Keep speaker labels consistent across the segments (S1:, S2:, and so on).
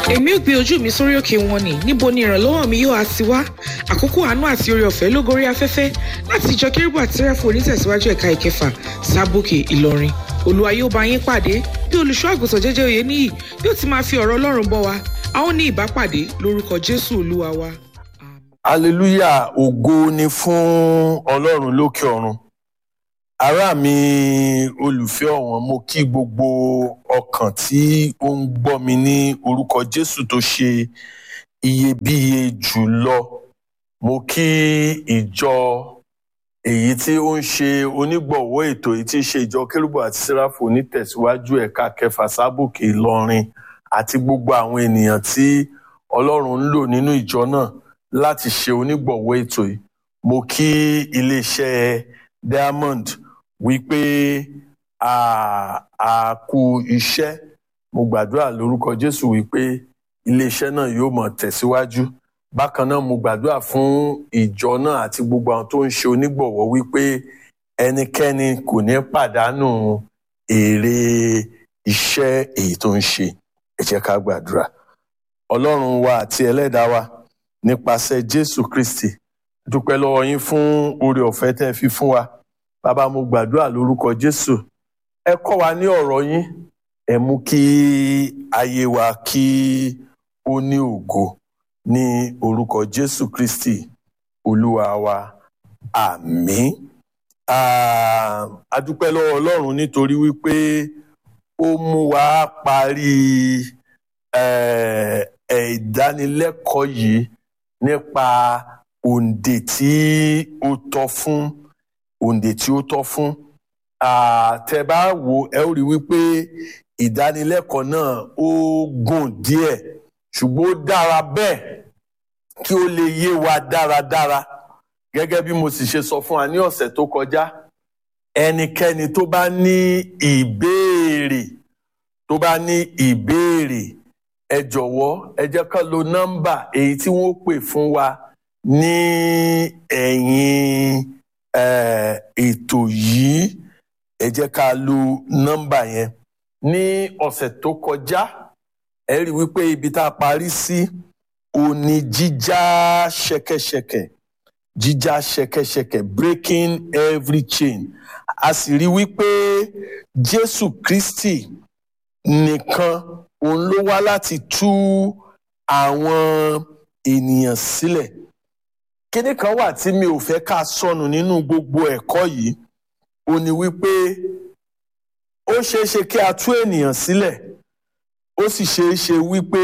S1: èmi ò gbé ojú mi sórí òkè wọn ni níbo ni ìrànlọ́wọ́ mi yóò á ti wá àkókò àánú àti oore ọ̀fẹ́ ló gorí afẹ́fẹ́ láti ìjọ kérúbù àti sẹ́ráfù onítẹ̀síwájú ẹ̀ka ìkẹfà sábòkè ìlọrin olúwa yóò bá yín pàdé bí olùṣọ́ àgùntàn jẹ́jẹ́ òye níyì yóò ti máa fi ọ̀rọ̀ ọlọ́run bọ́ wa a ó ní ìbápàdé lórúkọ jésù olúwa wa.
S2: hallelujah ògo ni fún ọlọ́run lókè ọ̀run ará mi olùfẹ́ ọ̀wọ́n mo kí gbogbo ọkàn tí ó ń gbọ́ mi ní orúkọ jésù tó ṣe iyebíye jùlọ mo kí ìjọ èyí tí ó ń ṣe onígbọ̀wọ́ ètò èyí tí í ṣe ìjọ kérúbù àti sẹ́ráfù onítẹ̀síwájú ẹ̀ka kẹfà sábòkè ìlọrin àti gbogbo àwọn ènìyàn tí ọlọ́run ń lò nínú ìjọ náà láti ṣe onígbọ̀wọ́ ètò yìí mo kí iléeṣẹ́ diamond wípé a a kú iṣẹ́ mo gbàdúrà lórúkọ jésù wípé iléeṣẹ́ náà yóò mọ̀ tẹ̀síwájú bákan náà mo gbàdúrà fún ìjọ náà àti gbogbo àwọn tó ń ṣe onígbọ̀wọ́ wípé ẹnikẹ́ni kò ní pàdánù èrè iṣẹ́ èyí tó ń ṣe ẹ jẹ́ ká gbàdúrà ọlọ́run wa àti ẹlẹ́dàá wa nípasẹ̀ jésù kristi dúpẹ́ lọ́wọ́ yín fún oore ọ̀fẹ́ tẹ́ ẹ fi fún wa bàbá mo gbàdúrà lórúkọ jésù ẹ kọ́ wa ní ọ̀rọ̀ yín ẹ mú kí ayé wa kí ó ní ògo ní orúkọ jésù kristi olúwa wa àmín Ah, a dúpẹ́ lọ́wọ́ ọlọ́run nítorí wípé ó mú wa parí eh, eh, ìdánilẹ́kọ̀ọ́ yìí nípa òǹdè tí ó tọ́ fún òǹdè tí ó tọ́ fún tẹ́ bá wò ẹ ó rí wípé ìdánilẹ́kọ̀ọ́ náà ó gùn díẹ̀ ṣùgbọ́n ó dára bẹ́ẹ̀ kí ó lè yé wa dáradára gẹ́gẹ́ bí mo sì ṣe sọ fún wa ní ọ̀sẹ̀ tó kọjá ẹnikẹ́ni tó bá ní ìbéèrè tó bá ní ìbéèrè ẹ jọ̀wọ́ ẹ jẹ́ ká lo nọ́mbà èyí tí wọ́n pè fún wa ní ẹ̀yìn ètò yìí ẹ jẹ́ ká lo nọ́mbà yẹn ní ọ̀sẹ̀ tó kọjá ẹ rí wípé ibi tá a parí sí òní jíjá ṣẹ̀kẹ̀ṣẹ̀kẹ̀ jíjá ṣẹ̀kẹ̀ṣẹ̀kẹ̀ breaking every chain a sì rí wípé Jésù Kristi nìkan òun ló wá láti tú àwọn ènìyàn sílẹ̀ kíní kan wà tí mi ò fẹ́ ká sọnù nínú gbogbo ẹ̀kọ́ yìí ó ní wípé ó ṣeé ṣe kí a tú ènìyàn sílẹ̀ ó sì ṣeé ṣe wípé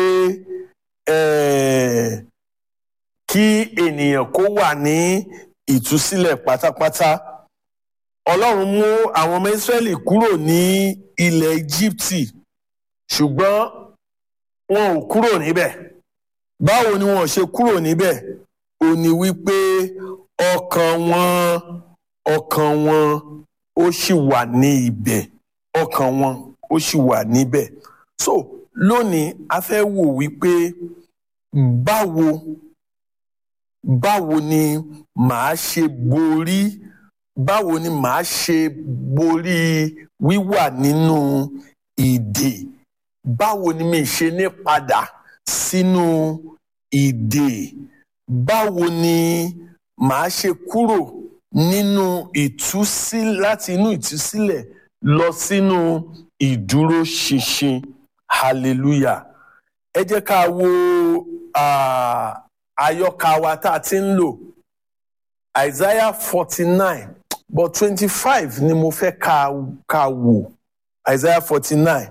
S2: kí ènìyàn kó wà ní ìtúsílẹ̀ pátápátá Ọlọ́run mú àwọn ọmọ Ísírẹ́lì kúrò ní ilẹ̀ Íjíbítì ṣùgbọ́n wọn ò kúrò níbẹ̀ báwo ni wọn ṣe kúrò níbẹ̀ ó ní wípé ọkàn wọn ọkàn wọn ó sì wà ní ibẹ̀ ọkàn wọn ó sì wà níbẹ̀ so lónìí a fẹ́ wò wípé báwo báwo ni màá ṣe borí báwo ni màá ṣe borí wíwà nínú ìdè báwo ni mi ṣe ní padà sínú ìdè báwo ni màá ṣe kúrò nínú ìtúsílẹ̀ láti inú ìtúsílẹ̀ lọ sínú ìdúróṣinṣin hallelujah ẹ jẹ́ ká wo àyọkà wa tá a ti ń lò isaiah forty nine but twenty five ni mo fẹ́ ká ká wò isaiah forty nine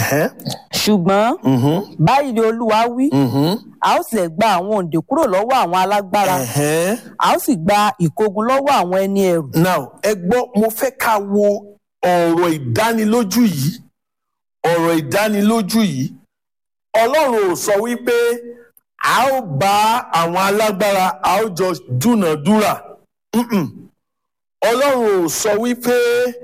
S3: ṣùgbọ́n báyìí ni olúwa wí a ó sì lè gba àwọn òǹdè kúrò lọ́wọ́ àwọn alágbára a ó sì gba ìkógun lọ́wọ́ àwọn ẹni ẹrù.
S2: now ẹ gbọ́ mo fẹ́ ká wo ọ̀rọ̀ ìdánilójú yìí ọ̀rọ̀ ìdánilójú yìí ọlọ́run ò sọ wípé a ó bá àwọn alágbára a ó jọ dúnàdúrà ọlọ́run ò sọ wípé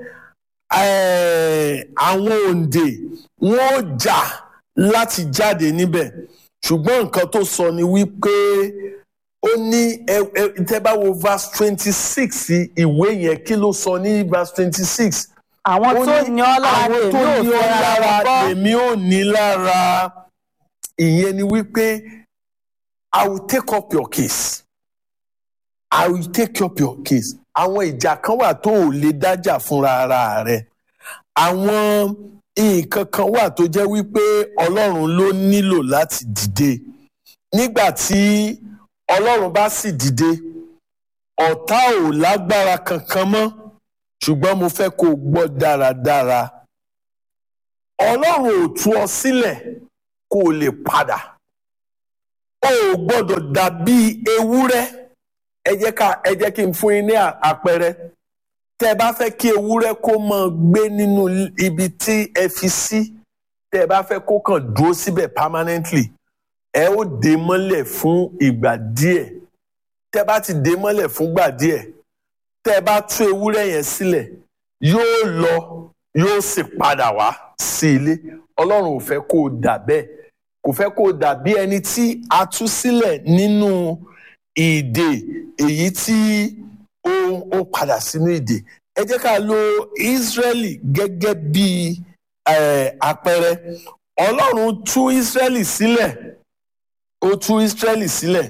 S2: àwọn òǹdè wọn ò jà láti jáde níbẹ̀ ṣùgbọ́n nǹkan tó sọ ni wípé ó ní tẹ́ bá wo verse twenty six ìwé yẹn kí ló sọ ní verse twenty six
S3: àwọn tó ní ọ lára
S2: àwọn tó ní ọ lára
S3: lèmi
S2: lèmi ò ní lára ìyẹn ni wípé i will take up your case i will take up your case àwọn ìjà kan wà tó ò lè dájà fúnra ara rẹ àwọn nǹkan kan wà tó jẹ́ wípé ọlọ́run ló nílò láti dìde nígbà tí ọlọ́run bá sì dìde ọ̀tá ò lágbára kankan mọ́ ṣùgbọ́n mo fẹ́ kó o gbọ́ dáradára ọlọ́run ò tú ọ sílẹ̀ kó o lè padà o ò gbọ́dọ̀ dàbí ewúrẹ́ ẹ jẹ́ ká ẹ jẹ́ kí n fún yín ní àpẹẹrẹ tẹ́ ẹ bá fẹ́ kí ewúrẹ́ kó máa gbé nínú ibi tí ẹ fi sí tẹ́ ẹ bá fẹ́ kó kàn dúró síbẹ̀ permanently ẹ ó dè mọ́lẹ̀ fún ìgbà díẹ̀ tẹ́ ẹ bá ti dè mọ́lẹ̀ fún ìgbà díẹ̀ tẹ́ ẹ bá tú ewúrẹ́ yẹn sílẹ̀ yóò lọ yóò sì padà wá sí ilé ọlọ́run ò fẹ́ kó o dà bẹ́ẹ̀ kò fẹ́ kó o dà bí ẹni tí a tú sílẹ̀ nínú ìdè èyí tí ó ó padà sínú ìdè ẹ jẹ́ ká lo Ísírẹ́lì gẹ́gẹ́ bí àpẹẹrẹ ọlọ́run tú Ísírẹ́lì sílẹ̀ ó tú Ísírẹ́lì sílẹ̀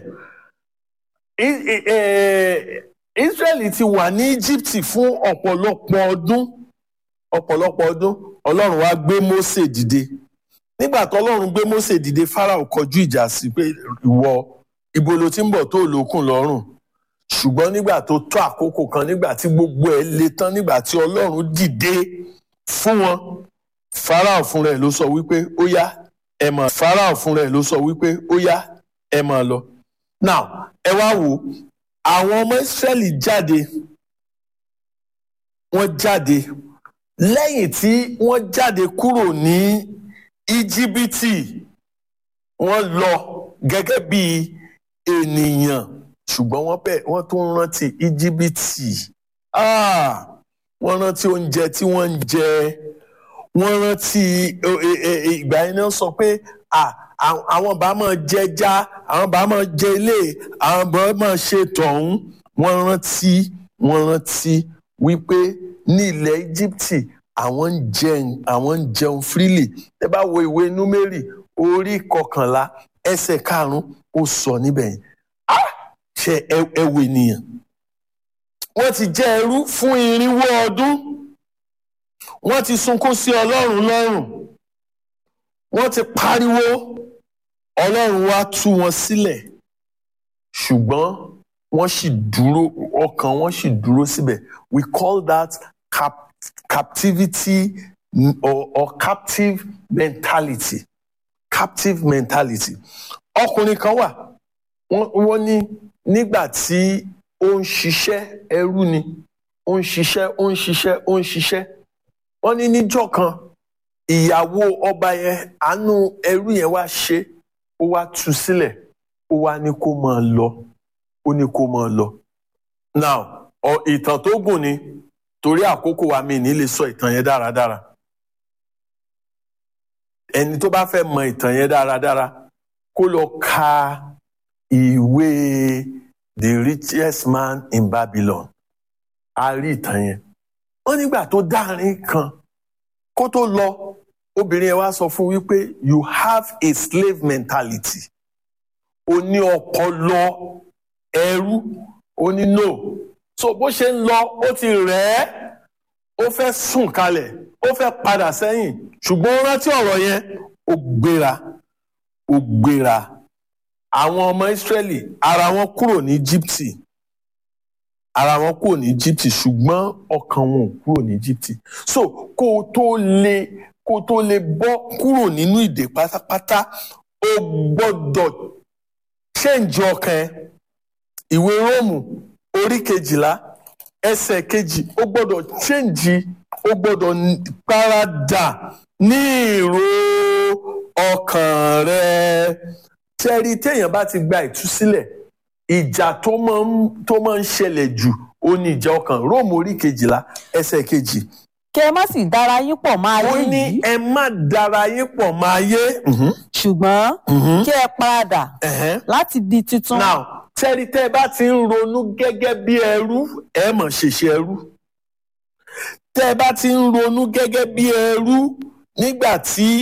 S2: Ísírẹ́lì ti wà ní Íjíbítì fún ọ̀pọ̀lọpọ̀ ọdún ọ̀pọ̀lọpọ̀ ọdún ọlọ́run wá gbé Mósè dìde nígbà tó ọlọ́run gbé Mósè dìde Fáráò kọjú ìjà sí pé ìwọ ibo ló ti ń bọ̀ tó lókun lọ́rùn ṣùgbọ́n nígbà tó tó àkókò kan nígbà tí gbogbo ẹ̀ le tán nígbà tí ọlọ́run dìde fún wọn Fáráò fúnra ẹ̀ ló sọ wípé ó yá ẹ máa Fáráò fúnra ẹ̀ ló sọ wípé ó yá ẹ máa lọ now ẹ wá wò àwọn ọmọ Ísírẹ́lì jáde wọ́n jáde lẹ́yìn tí wọ́n jáde kúrò ní íjíbítì wọ́n lọ gẹ́gẹ́ bí ènìyàn ṣùgbọ́n wọ́n bẹ̀ wọ́n tún rántí íjíbítì wọ́n rántí oúnjẹ tí wọ́n ń jẹ wọ́n rántí ìgbà yẹn náà sọ pé àwọn bá máa jẹja àwọn bá máa jẹ ilé àwọn bá máa ṣe tọ̀hún wọ́n rántí wọ́n rántí wípé ní ilẹ̀ íjíbítì àwọn ń jẹun àwọn ń jẹun freely ẹ bá wo ìwé númérì orí kọkànlá ẹsẹ̀ karùnún ó sọ níbẹ̀ yẹn ṣe ẹ wo ènìyàn wọ́n ti jẹ́ ẹrú fún irinwó ọdún wọ́n ti sunkún sí ọlọ́run lọ́rùn wọ́n ti pariwo ọlọ́run wá tú wọn sílẹ̀ ṣùgbọ́n wọ́n sì dúró ọkàn wọn sì dúró síbẹ̀ we call that cap captivity or, or captive mentality captive mentality ọkùnrin kan wà wọ́n ní nígbà tí ó ń ṣiṣẹ́ ẹrú ni ó ń ṣiṣẹ́ ó ń ṣiṣẹ́ ó ń ṣiṣẹ́ wọ́n ní níjọ́ kan ìyàwó ọba yẹn àánú ẹrú yẹn wá ṣe ó wá tú sílẹ̀ ó wá ní kó máa lọ ó ní kó máa lọ now ìtàn tó gùn ni torí àkókò wa mi ní lè sọ ìtàn yẹn dáradára ẹni tó bá fẹ́ mọ ìtàn yẹn dáradára kó lọ ka ìwé the richest man in Babylon a rí ìtàn yẹn wọ́n nígbà tó dárin kan kó tó lọ obìnrin yẹn wá sọ fún wípé you have a slave mentality o ní ọpọlọ ẹrú o ní no so bó ṣe ń lọ ó ti rẹ̀ ẹ́ ó fẹ́ sùn kalẹ̀ ó fẹ́ padà sẹ́yìn ṣùgbọ́n ó rántí ọ̀rọ̀ yẹn ó gbéra ó gbéra àwọn ọmọ Ísírẹ́lì ara wọn kúrò ní Íjíbítì ara wọn kúrò ní Íjíbítì ṣùgbọ́n ọkàn wọn ò kúrò ní Íjíbítì so kó o tó lè kó o tó lè bọ́ kúrò nínú ìdè pátápátá o gbọ́dọ̀ ṣéǹjì ọkàn ẹ ìwé Róòmù orí kejìlá ẹsẹ̀ kejì ó gbọ́dọ̀ ṣéǹjì ó gbọ́dọ̀ paradà ní ìró ọkàn rẹ tẹ́rí téèyàn bá ti gba ìtúsílẹ̀ ìjà tó máa ń tó máa ń ṣẹlẹ̀ jù ó ní ìjà ọkàn róòmù orí kejìlá ẹsẹ̀ kejì.
S3: kí ẹ má sì dára yín pọ̀ máa yé
S2: ó ní
S3: yìí
S2: ẹ má dára yín pọ̀ máa yé.
S3: ṣùgbọ́n kí ẹ paradà láti di tuntun.
S2: now tẹ́rí tẹ́ ẹ bá ti ń ronú gẹ́gẹ́ bí ẹrú ẹ mọ̀ ṣèṣe ẹrú tẹ́ ẹ bá ti ń ronú gẹ́gẹ́ bí ẹrú nígbà tí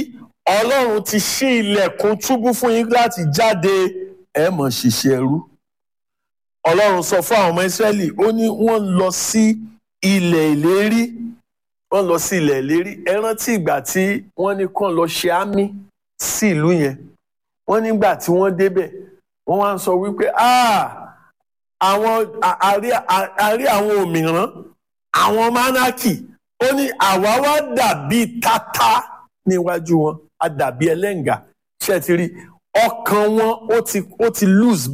S2: ọlọ́run ti ṣí ilẹ̀kùn túbú fún yín láti jáde ẹ mọ̀ ṣiṣẹ́ ẹrú ọlọ́run sọ fún àwọn ọmọ ìsírẹ́lì ó ní wọ́n lọ sí ilẹ̀ ìlérí wọ́n lọ sí ilẹ̀ ìlérí ẹ rántí ìgbà tí wọ́n ní kàn lọ ṣe àmì sí ìlú yẹn wọ́n nígbà tí wọ́n débẹ̀ wọ́n wá ń sọ wípé àwọn àrí àwọn òmìrán àwọn mánákì ó ní àwa wá dàbí tata níwájú wọn a dàbí ẹlẹ́ǹgà ṣe ti rí ọkàn wọn ó ti lose